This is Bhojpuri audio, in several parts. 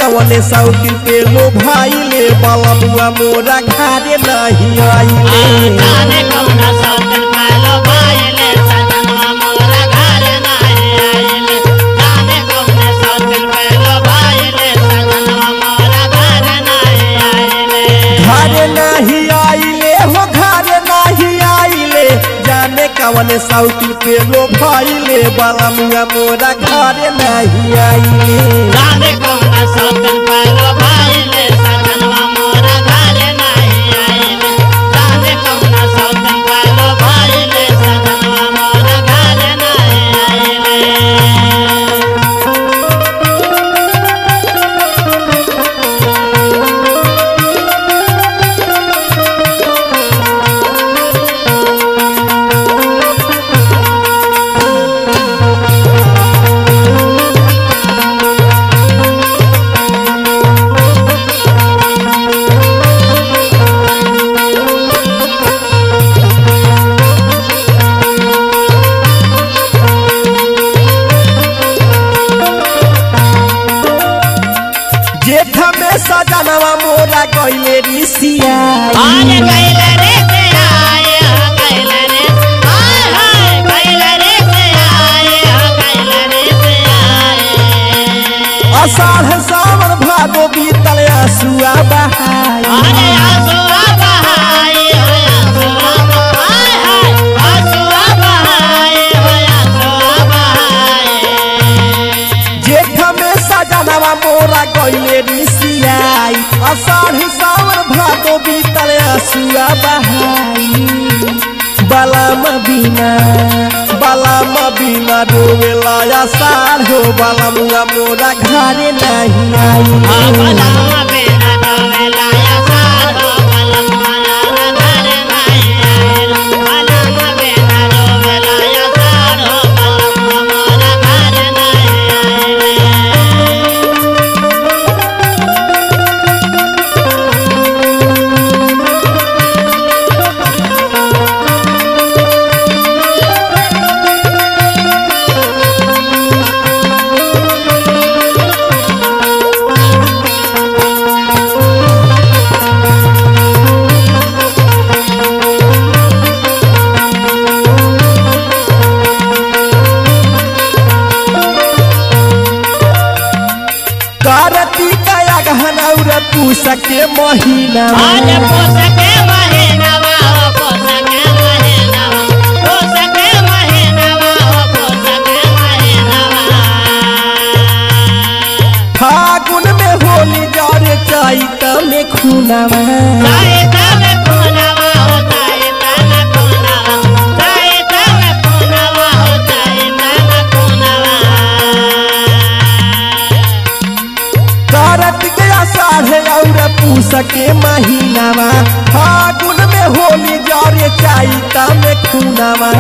कवने सौती पे लो भाईले बलमुआ मोरा घरे नहीं आइले जाने कौना सौतन पालो भाईले सजनवा मोरा घर नहीं आइले जाने कौना सौतन पालो भाईले सजनवा मोरा घर नहीं आइले घरे नहीं आइले हो घरे नहीं आइले जाने कवने सौती पे लो भाईले बलमुआ मोरा घरे नहीं आइले जाने कौना सौतन पालो भाईले सजनवा मोरा घर नहीं आइले जाने कौना सौतन पालो भाईले सजनवा मोरा घर नहीं आइले जेठ में सजनवा मोरा गइले ऋषिया आने कैला रे से आए हो कैला रे हाय हाय कैला रे से आए हो कैला रे से आए अषाढ़ सावन भादो बीतल आसुआ बहाई आने आंसुआ बहाए हो आंसुआ बहाए हाय आंसुआ बहाए हो आंसुआ बहाए जेठ में सजनवा मोरा गइले ऋषियाई अषाढ़ सावन भादो बीतल आसुआ बहाई बलम बिना बलम बिना रोवेला आषाढ़ हो बलमुआ मोरा घरे नहीं आई बलम बेना डोवेला या सारो बलम मना घर नहीं आए बलम बेना डोवेला या सारो बलम मोरा घर नहीं आए कार्तिक गहना और पूस के महीना आज पोसके महीनावा हो पोसके महीनावा पोसके महीनावा हो पोसके महीनावा फागुन में होली जरे चैत में खुनावा साइता में कोनावा हो साइता में कोनावा साइता में कोनावा हो साइता में कोनावा कार्तिक आषाढ़ और पूस के महीनावा फागुन में होली जरे चैत में खुनावा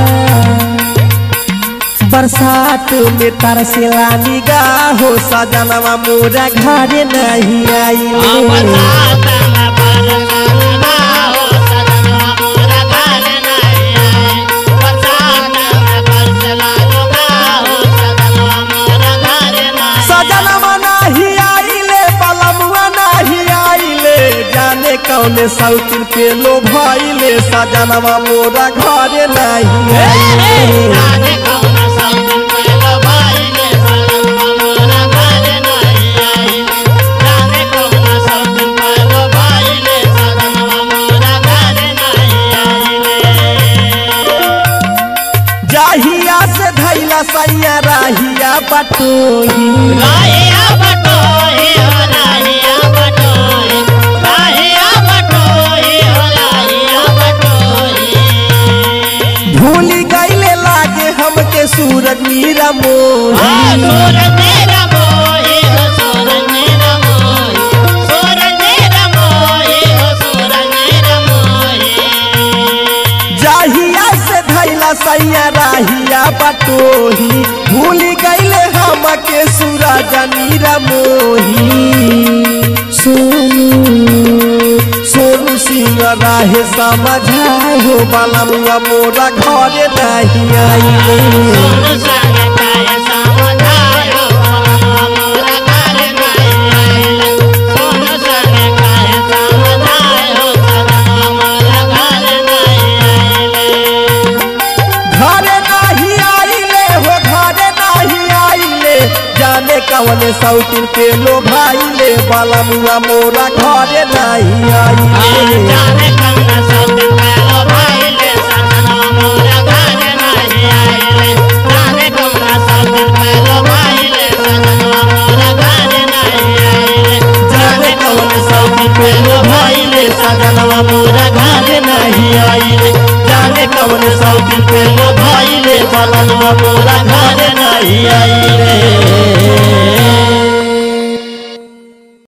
बरसात में तरसेला निगाह हो सजनवा मोरा घरे नहीं आई बरसात में बरसाना हो सजनवा मोरा घर नहीं आए बरसात में बरसला हो सजनवा मोरा घर नहीं सजनवा नहीं आइले बलमुआ नहीं आइले जाने कौने सौतिन पे लो भइले सजनवा मोरा घरे नहीं आइले जाने कौन सौतन पेलो भाईले सजनवा मोरा घर नहीं आए जाने कौन सौतन पेलो भाईले सजनवा मोरा घर नहीं आए जाहिया से धैला सैया राहिया बटोही राहिया बटोही हो राहिया बटोही राहिया बटोही हो राहिया बटोही भूली गईले लागे हमके सूरज मीरा आ मोही सूरज मेरा मोही हो सूरज मेरा मोही सूरज मेरा मोही हो सूरज मेरा मोही जाहिया से धैला सैया राहिया बटोही भूली गईले हमके सूरज मीरा मोही सोनू सोनू सिंह राहे समझाए हो बलमुआ मोरा घरे नहीं आइले सोनू संग काय समझायो मोरा घर नहीं आइले कवन सौतीन पे लो भाईले बलमुआ मोरा घरे नहीं आइले जाने कौन सौतन पहलो भाईले सजनवा मोरा घर नहीं आइले जाने कौन सौतन पहलो भाईले सजनवा मोरा घर नहीं आइले जाने कौन सौतन पहलो भाईले सजनवा मोरा घर नहीं आइले जाने कौन सौतन पहलो भाईले सजनवा मोरा घर नहीं आइले